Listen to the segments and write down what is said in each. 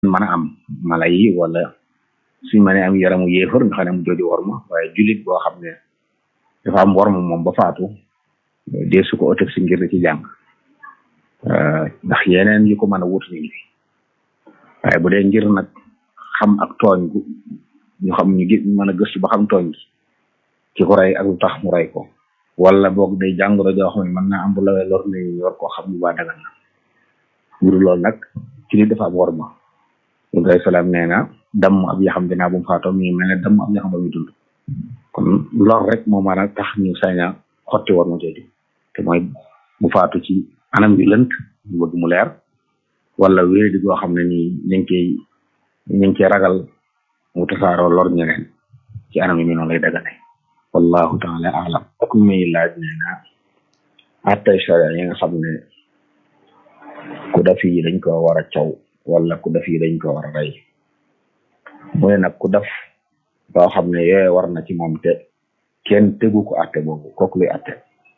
mën a am mala yi wala suñ mënee am yaramu yéefar nga xam ne mu jooju worma waaye jullit boo xam ne dafa am worma moom ba faatu dee su ko autopsie ngir ci jàng ndax yeneen yu ko mën a wut ñu ngi waaye bu dee ngir nag xam ak tooñ gu ñu xam ñu gis mën a gëstu ba xam tooñ gi ki ko rey ak lu tax mu rey ko wala boog day jàngoro joo xam ne mën naa am bu lawee lor ni yor koo xam bu baa dagal na ngir loolu nag ci li dafa am worma Ibrahima salaam nee na damm ab yaxam dinaa bu mu faatoo mi ngi mel ne damm ab yaxam ba muy dund kon lor rek moo mën a tax ñu sañ a xotti worma jooju te mooy mu faatu ci anam bi lënt ñu bëgg mu leer wala wéeri di goo xam ne nii ñu ngi koy ñu ngi koy ragal mu tasaaroo lor ñeneen ci anam yi mi noonu lay dagane wallahu taala alam ak muy laaj nee na attay sharia yi nga xam ne ku def yi dañ ko war a caw wala ku def yi dañ ko war a rey mu ne nag ku def loo xam ne yooye war na ci moom te kenn tegu ko atte boobu kooku luy atte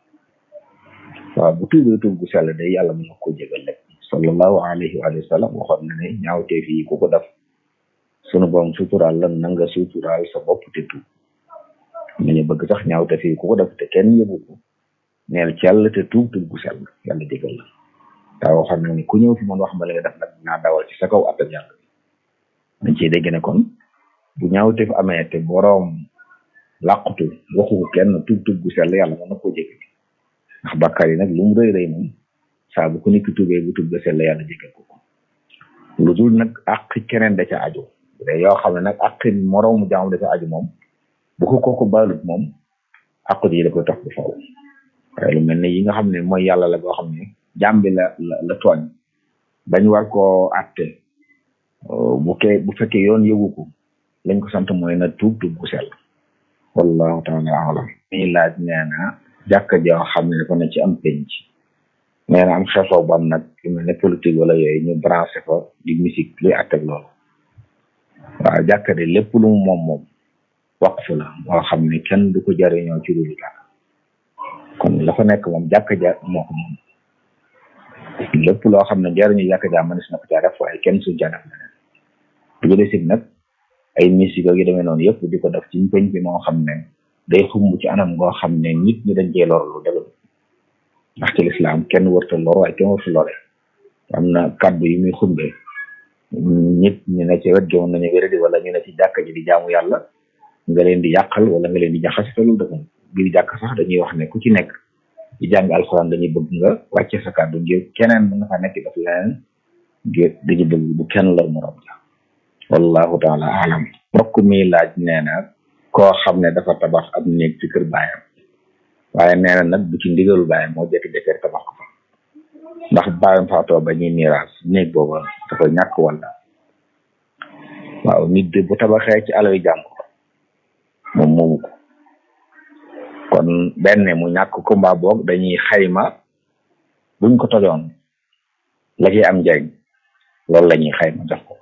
waaw bu tuubee tuub gu sell day yàlla mën na ko jégal rek sallallahu alayhi wa sallam waxoon na ne ñaawteef yi ku ko def sunu borom suturaal la na nga suturaal sa bopp te tuub nañu bëgg sax ñaawteef yi ku ko def te kenn yëgu ko neel ci yàlla te tuub tuub gu sell yàlla jégal la daa waxoon na ni ku ñëw fi man wax ma li nga def nag naa dawal ci sa kaw attan yàlla dañ ciy dégg ne kon bu ñaawteef amee te boroom làqutu waxu ko kenn tuub tuub gu sell yàlla mën na koo jégal ndax bàkkaar yi nag lu mu rëy rëy moom saa bu ko nit ki tuubee bu tuub ga sell yàlla jégal ko ko lu dul nag àq keneen da ca aju bu dee yoo xam ne nag àq moroomu jaam da ca aju moom bu ko kooku baalut moom àq ji da koy tax bu faw waaye lu mel ne yi nga xam ne mooy yàlla la boo xam ne jaam bi la la la tooñ bañ war koo àtte bu kee bu fekkee yoon yëgu ko lañ ko sant mooy na tuub tuub gu sell wallahu taala alam mi laaj nee na jàkka joo xam ne dafa ne ci am penc nee na am xeexoo ban nag lu mel ne politique wala yooyu ñu branché fa di musique luy àtteeg loolu waaw jàkka de lépp lu mu moom moom waqf la moo xam ne kenn du ko jariñoo ci lu dara kon la fa nekk moom jàkka ja moo ko moom lépp loo xam ne jariñu jàkka ja mënees na ko caa def waaye kenn suñ caa def leneen bu jëlee si nag ay musique yi demee noonu yëpp di ko def ci penc bi moo xam ne day xumb ci anam ngoo xam ne nit ñi dañ cee lor lu dëgg ndax ci lislaam kenn warta lor waaye kenn warta lore am na kàddu yi muy xumbe nit ñu ne ci wet joon nañu wéradi wala ñu ne ci jàkka ji di jaamu yàlla nga leen di yàqal wala nga leen di jaxase te loolu dëgg biir jàkk sax dañuy wax ne ku ci nekk di jàng alxuraan dañuy bëgg nga wàcce sa kàddu ngir keneen mën na fa nekk daf leneen ngir dañuy bëgg bu kenn lor morom ja wallahu taala alam mbokk mi laaj nee na koo xam ne dafa tabax ab néeg ci kër baayam waaye nee na nag bu ci ndigalu baayam moo jékki-jékki tabax ko fa ndax baayam faatoo ba ñuy miraas néeg booba dafa ñàkk wala waaw nit de bu tabaxee ci alal jàmbur moom moomu ko kon benn mu ñàkk ko mbaa boog dañuy xayma buñ ko tojoon la ci am njariñ loolu la ñuy xayma jox ko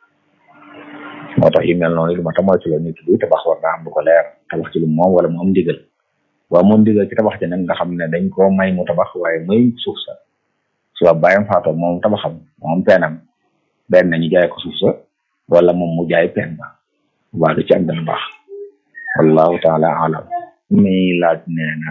moo tax yu mel noonu lu ma tamoy ci la nit buy tabax war naa am bu ko leer tabax ci lu moom wala mu am ndigal waaw moom ndigal ci tabax ci nag nga xam ne dañ koo may mu tabax waaye may suuf sa suba bàyyam faatoo moom tabaxam moom peenam benn ñu jaay ko suuf sa wala moom mu jaay peen ba waa du ci am dana baax wallahu taala alam mi laaj nee na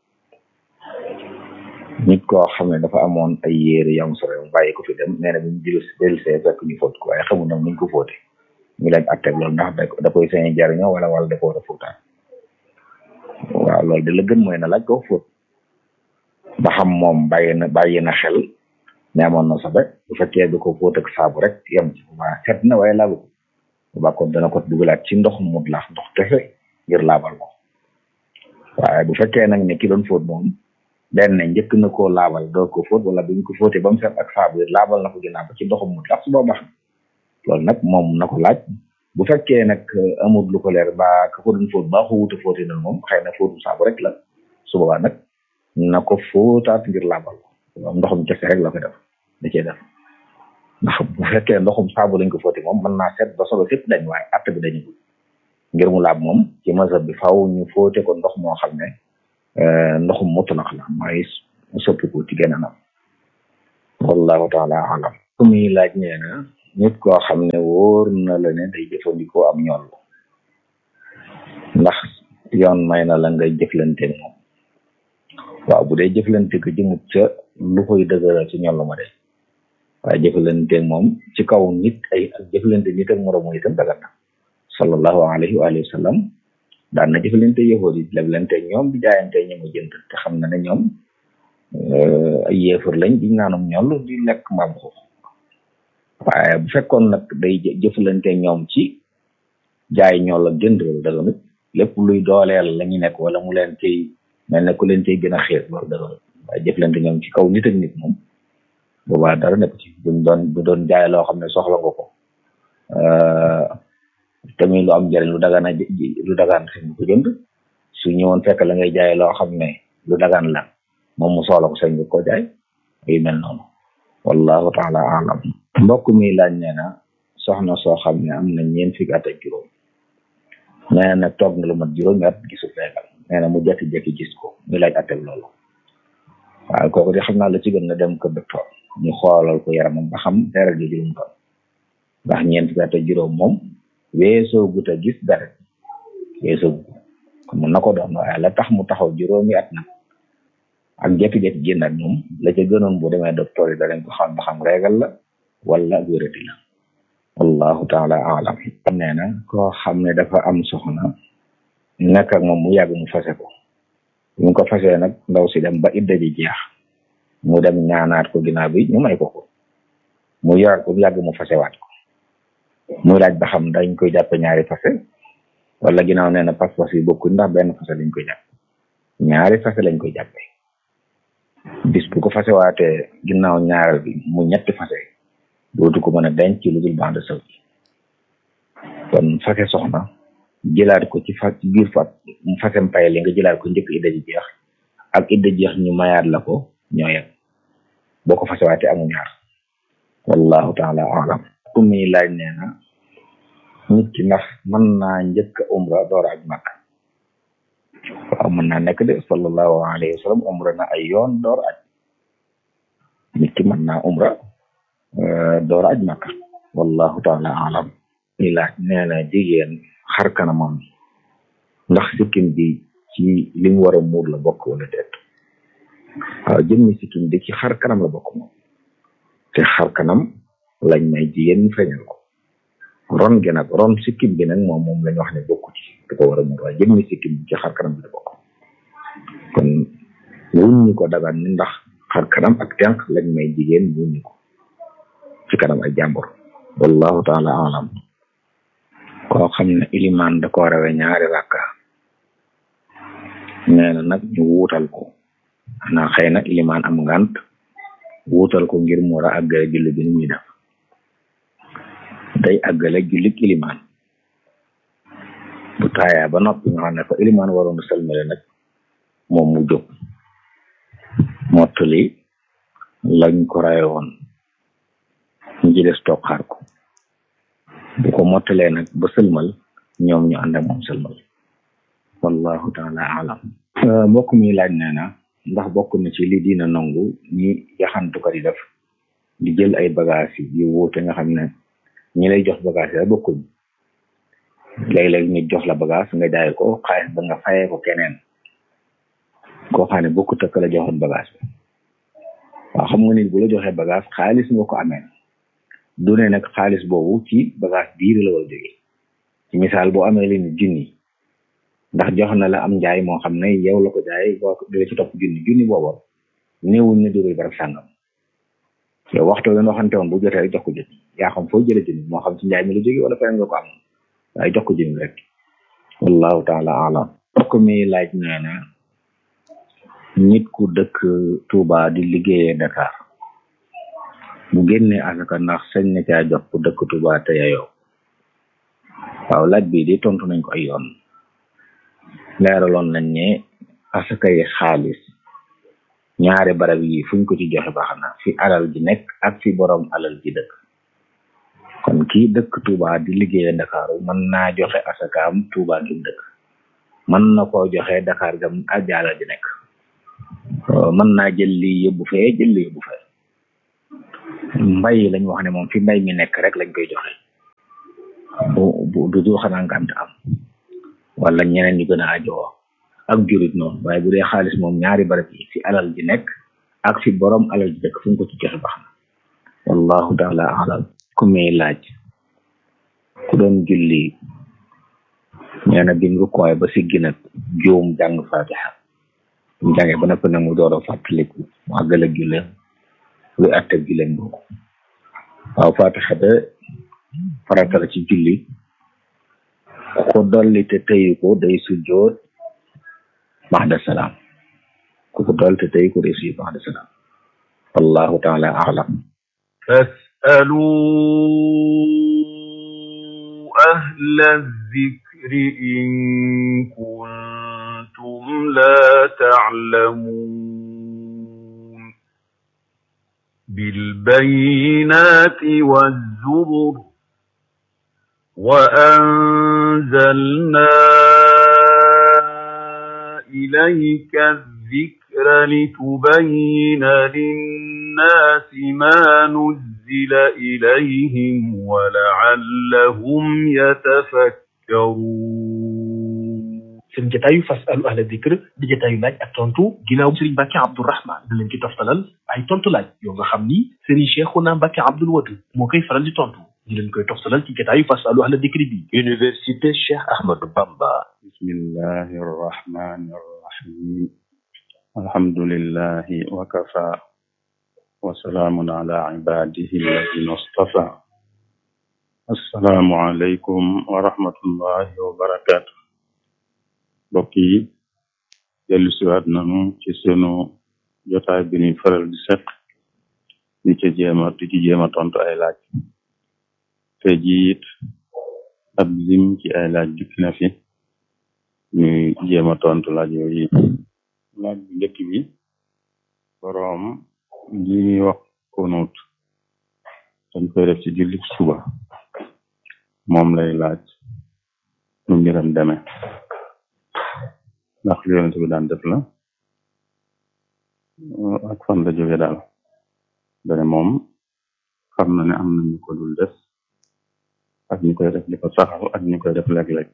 nit koo xam ne dafa amoon ay yére yam sore mu bàyyi ko fi dem nee na bi ñu jël dellusee fekk ñu fóot ko waaye xamul nag nuñ ko fóote ñu leen atteg loolu ndax da koy sañ jariñoo wala wala da ko war a fóotaan waaw loolu de la gën mooy na laaj ko fóot ba xam moom bàyyi na bàyyi na xel ne amoon na sobe bu fekkee da ko fóot ak saabu rek yem ci waa set na waaye laabu ko ba kon dana ko dugalaat ci ndox mu laax ndox kese ngir laabal ko waaye bu fekkee nag ne ki doon fóot moom benn njëkk na koo laabal doo ko fóot wala bu ñu ko fóotee ba mu set ak saabu yi laabal na ko ginnaaw ba ci ndoxum mu lax su boobaa loolu nag moom na ko laaj bu fekkee nag amul lu ko leer ba ka ko doon fóot baa ko wuute fóotee noonu moom xëy na fóotum saabu rek la su boobaa nag na ko fóotaat ngir laabal ko ndoxum kese rek la ko def da cee def ndax bu fekkee ndoxum saabu lañ ko fóotee moom mën naa set ba solo fépp dañ waaye atte bi dañu ngir mu laab moom ci mazhab bi faaw ñu fóote ko ndox moo xam ne ndoxum mutlaq la mooy soppiku ci genn anam wallahu taala alam ku muy laaj nee na nit koo xam ne wóor na la ne day jëfandikoo am ñoll ndax yoon may na la ngay jëflante moom waaw bu dee jëflante ko jëmut ca lu koy dëgëral ci ñoll ma de waaye jëflante moom ci kaw nit ay ak jëflante nit ak moromu itam dagat na sallallahu alayhi wa alihi wa sallam daan na jëflante yahudi yi leblante ñoom di jaayante ñi mu jënd te xam na ne ñoom ay yéefar lañ di naanum ñoll di lekk mbaam xuux waaye bu fekkoon nag day jëflante ñoom ci jaay ñoll ak jënd loolu daganut lépp luy dooleel la ñu nekk wala mu leen ciy mel ne ku leen ciy gën a xiir loolu daganut waaye jëflante ñoom ci kaw nit ak nit moom boobaa dara nekk ci buñ doon bu doon jaay loo xam ne soxla nga ko tamit lu am njëriñ lu dagaan a lu dagaan sañ ko jënd su ñëwoon fekk la ngay jaay loo xam ne lu dagaan la moom mu soxla ko sañ nga ko jaay yu mel noonu wallahu taala alam mbokk mi laaj nee na soxna soo xam ne am na ñeent fukki at ak juróom nee na nag toog na lu mat juróomi at gisul feegal nee na mu jekki-jekki gis ko muy laaj atel loolu waaye kooku di xam naa la ci gën na dem ko docteur ñu xoolal ko yaramam ba xam deret ji juróom ton ndax ñeent fukki at ak juróom moom weesoo gut a gis dara weesoo gut kon mun na ko doon waaye la tax mu taxaw juróomi at nag ak jékki-jékki génn ak moom la ca gënoon bu demee docteur yi danañ ko xam ba xam régal la wala wérati la wallahu taala alam nee na koo xam ne dafa am soxna nekk ak moom mu yàgg mu fase ko ñu ko fasee nag ndaw si dem ba idda ji jeex mu dem ñaanaat ko ginnaaw bi ñu may ko ko mu yoraat ko yàgg mu fasewaat ko muy laaj ba xam dañ koy jàppe ñaari fase wala ginnaaw nee na pas-pas yi bokkuñ ndax benn fase lañ koy jàpp ñaari fase lañ koy jàppe bis bu ko fasewaatee ginnaaw ñaareel bi mu ñetti fase dootu ko mën a denc ci lu dul bande saw ji kon fase soxna jëlaat ko ci fa ci biir fat mu fasem pay li nga jëlaat ko njëkk idda ji jeex ak idda jeex ñu mayaat la ko ñoo yem boo ko fasewaatee amu ñaar wallahu taala alam ku muy laaj nee na nit ki ndax mën naa njëkk umra door aj makk waaw mën naa nekk de sallallahu alayhi wa sallam umra na ay yoon door aj nit ki mën naa umra door aj makk wallahu taala alam muy laaj nee na jigéen xar kanamam ndax sikkim bi ci li mu war a muur la bokk wala déet waaw jëmmi sikkim bi ci xar kanam la bokk moom te xar kanam lañ may jigéen ñu feeñal ko ron gi nag ron sikkim bi nag moom moom lañ wax ne bokku ci da ko war a muur waaye jëmmi sikkim bi ci xar kanam bi la bokk kon wuñ ñi ko dagan ni ndax xar kanam ak tenq lañ may jigéen wuñ ñi ko ci kanam ay jàmbur wallahu taala alam koo xam ne ilimaan da ko rawe ñaari rakka nee na nag ñu wuutal ko xanaa xëy na ilimaan am ngant wuutal ko ngir mu war a àggale julli bi ni muy def day àggale jullik ilimaan bu taayaa ba noppi nga xam ne fa ilimaan waroon a salmale nag moom mu jóg mottali lañ ko rawe woon ñu ci des toog xaar ko bu ko mottalee nag ba sëlmal ñoom ñu ànd ak moom sëlmal wallahu taala alam mbokk mi laaj nee na ndax bokk na ci li dina nangu ñi yaxantukat yi def di jël ay bagage yi yu wuute nga xam ne ñi lay jox bagage yi bokkuñ léeg-léeg ñu jox la bagage nga jaay ko xaalis ba nga fayee ko keneen koo xam ne bokkut ak la joxoon bagage bi waaw xam nga nit bu la joxee bagage xaalis nga ko amee du ne nag xaalis boobu ci bagage biir la war a jóge ci misaal boo amee leen junni ndax jox na la am njaay moo xam ne yow la ko jaay boo dee ci topp junni junni booba néewuñ ne jóge barab sàngam yow waxtu leen waxante woon bu jotee rek jox ko junni yaa xam foo jële junni moo xam ci njaay mi la jóge wala feneen nga ko am waaye jox ko junni rek wallahu taala alam mbokk mi laaj nee na nit ku dëkk Touba di liggéeyee Dakar bu génnee asaka ndax sañ na caa jox ku dëkk Touba te yayoo waaw laaj bi di tontu nañ ko ay yoon leeraloon nañ ne asaka yi xaalis ñaari barab yi fuñ ko ci joxe baax na fi alal ji nekk ak fi borom alal ji dëkk kon kii dëkk Touba di liggéeyee Ndakaaru mën naa joxe asakaam Touba gi dëkk mën na koo joxe Dakar gam ak alal ji nekk mën naa jël lii yóbbu fee jël lii yóbbu fee mbay lañ wax ne moom fi mbay mi nekk rek lañ koy joxe bu bu du du xanaa ngànt am wala ñeneen ñu gën a ajoo ak jurit noonu waaye bu dee xaalis moom ñaari barab yi fi alal ji nekk ak fi borom alal ji nekk fu ñu ko ci joxe baax na wallahu taala alam ku muy laaj ku doon julli nee na bim rukkooy ba siggi nag juum jàng fatiha mu jàngee ba noppi nag mu door a fàttaliku mu àggal ak julleem luy àtte julleem boobu waaw fatiha de farata la ci julli ku ko dolli te tëyu ko day sujjoot baxda salaam ku ko dolli te tëyu ko day sujjoot baxda salaam wallahu taala alam فاسألوا أهل الذكر إن كنتم لا تعلمون بالبينات والزبر وأنزلنا إليك الذكر لتبين للناس ما نزل إليهم ولعلهم يتفكرون seen jataayu fasalu ahla dikr di jataayu laaj ak tontu ginnaaw Serigne Mbacke Abdourahman da leen ci toftalal ay tontu laaj yoo nga xam ni Serigne Cheikhouna Mbacke Abdoul Wadud moo koy faral di tontu ñu leen koy toftalal ci jataayu fasalu ahla dikr bi Université Cheikh Ahmadou Bamba bismillahi arrahmani arrahim alhamdulillahi wa kafa wa salaamun ala ibadihi alladina istafa assalaamu aleykum wa rahmatullahi wa barakatuh mbokk yi dellu siwaat nanu ci sunu jotaay bi ñuy faral di seq di ci jéema di ci jéema tontu ay laaj te jiit ab lim ci ay laaj dikk na fi ñuy jéema tontu laaj yooyu laaj bu njëkk bi boroom li ñuy wax kunut dañ koy def ci julli suba moom lay laaj nu mbiram deme ndax li yonent bi daan def la ak fan la jóge daal dane moom xam na ne am na ñu ko dul def ak ñu koy def di ko saxal ak ñu koy def léeg-léeg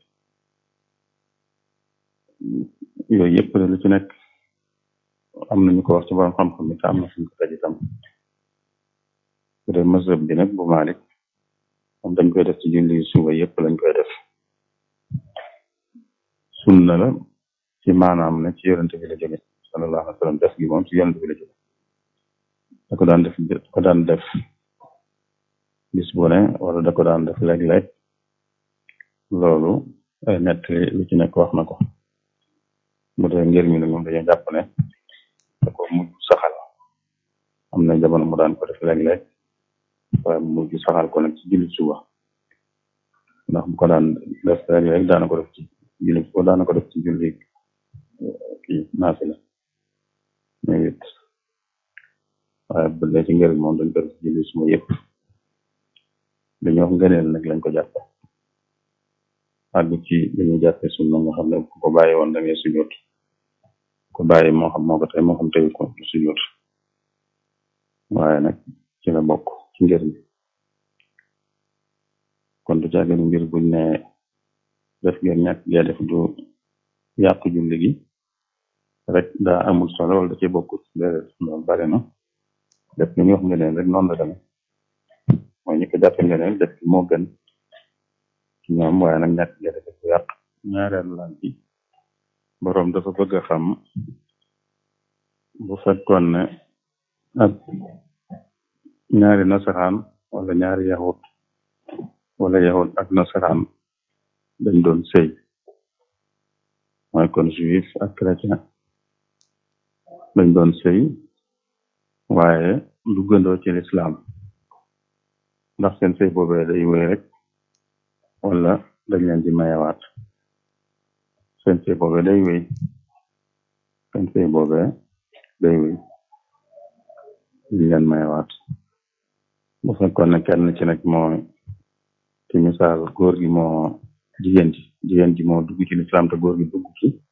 yooyu yëpp lu ci nekk am na ñu ko wax ci borom xam-xam bi te am na suñ ko taj itam bu dee mazhab bi nag bu Malik moom dañ koy def ci julli suba yëpp lañ koy def sunna la ci maanaam ne ci yonent bi la jóge sallallahu alayhi wa sallam def gi moom ci yonent bi la jóge da ko daan def da ko daan def bis bu ne wala da ko daan def léeg-léeg loolu ay nett lu ci nekk wax na ko bu dee ngir mi nag moom dañoo jàpp ne da ko mujj saxal am na jamono mu daan ko def léeg-léeg waaye mu mujj saxal ko nag ci julli suba ndax bu ko daan def léeg-léeg daana ko def ci julli suba daana ko def ci julli kii naafila mais it waaye bu dee ci ngir moom dañ ko def ci julli suba yëpp dañoo wax ngëneel nag lañ ko jàppe àgg ci dañuy jàppe sunna nga xam ne ku ko bàyyi woon da ngay sujjóot ko bàyyi moo xam moo ko tey moo xam teyu ko sujjóot waaye nag ci la bokk ci ngir mi kon du caagin ngir buñ ne def ngeen ñàkk gee def du yàq julli gi rek daa amul solo wala da ci bokk déedéet loolu bari na def li ñu wax ngeen rek noonu la demee mooy ñi ko jàppe ngeen def moo gën ci ñoom waaye nag ñàkk gee def du yàq ñaareelu laaj bi boroom dafa bëgg a xam bu fekkoon ne ak ñaari nasaraan wala ñaari yahut wala yahut ak nasaraan dañ doon sëy mooy kon juif ak chrétien dañ doon sëy waaye du gëndoo ci lislaam ndax seen sëy boobee day wéy rek wala dañ leen di mayewaat seen sëy boobee day wéy seen sëy boobee day wéy dañ leen mayewaat bu fekkoon ne kenn ci nag moo ci misaal góor gi moo jigéen ji jigéen ji moo dugg ci lislaam te góor gi dugg ci